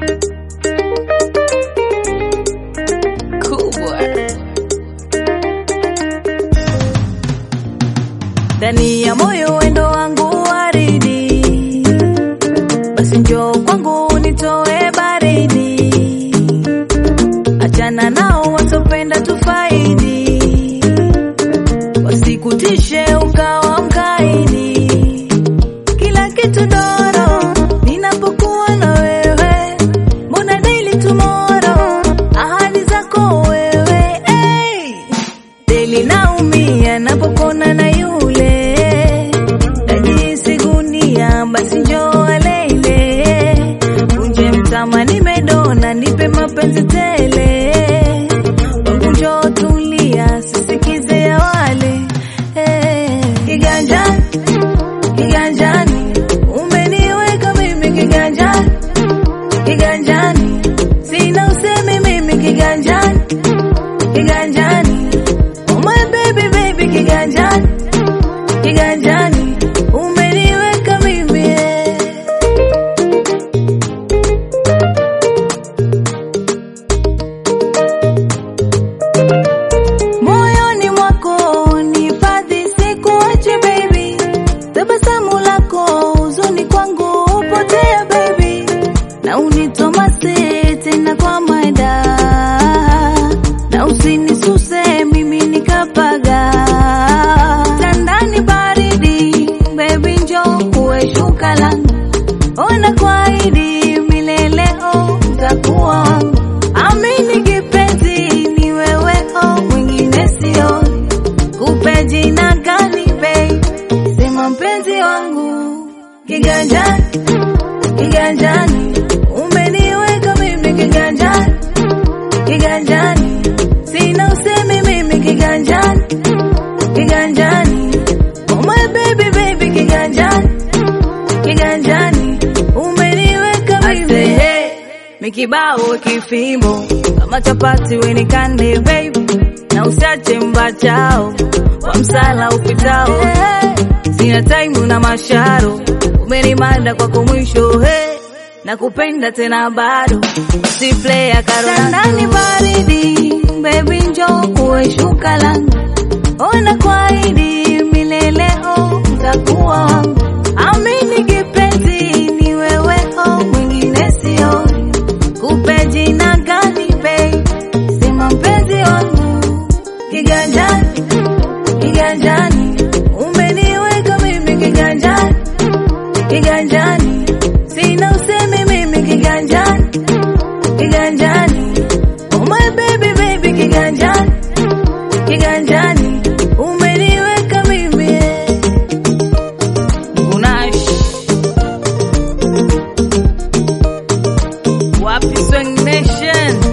kubwa ndani ya moyo wendo wangu waridi, basi njoo kwangu nitoe baridi, achana nao wasopenda tufaidi, wasikutishe ukawa mkaidi, kila kitu doro ninapokuwa na wewe, mbona daily tomorrow, ahadi zako wewe hey. Deli naumia napokona na yule najisi gunia, basi njoo leile unje mtama, nimedona nipe mapenzi tele wangu, njoo tulia, sisikize ya wale hey. Kiganjani, kiganjani umeniweka mimi kiganjani, kiganjani sina usemi mimi kiganjani, kiganjani Oh my baby baby kiganjani kiganjani umeniweka mimi eh. moyoni mwako nihifadhi sikuache baby tabasamu lako huzuni kwangu upotea baby na unitomase tena kwa maida na usinisuse mimi nikapaga tandani baridi baby njo uwe shuka langu ona kwaidi mileleo utakuwa wangu amini kipenzi ni wewe o mwingine sio kupe jina gani bei sema mpenzi wangu kiganjani kiganjani umeniweka mimi kiganjani kiganjani sina usemi mimi kiganjani kiganjani oh my baby baby kiganjani kiganjani umeniweka mimi mikibao kifimbo kama chapati wenikande baby na usiache mbachao kwa msala upitao sina taimu na masharo umenimanda kwako mwisho hey. na kupenda tena bado si playa karondani baridi baby njo uwe shuka langu ona kwaidi mileleo utakuwa wangu amini kipenzi ni wewe o mwingine sio kupe jina gani bei sema mpenzi wangu kiganjani kiganjani umeniweka mimi kiganjani kiganjani sina usemi mimi kiganjani kiganjani oh my baby baby kiganjani kiganjani umeniweka mimi eh. Gunash Wapi Swing Nation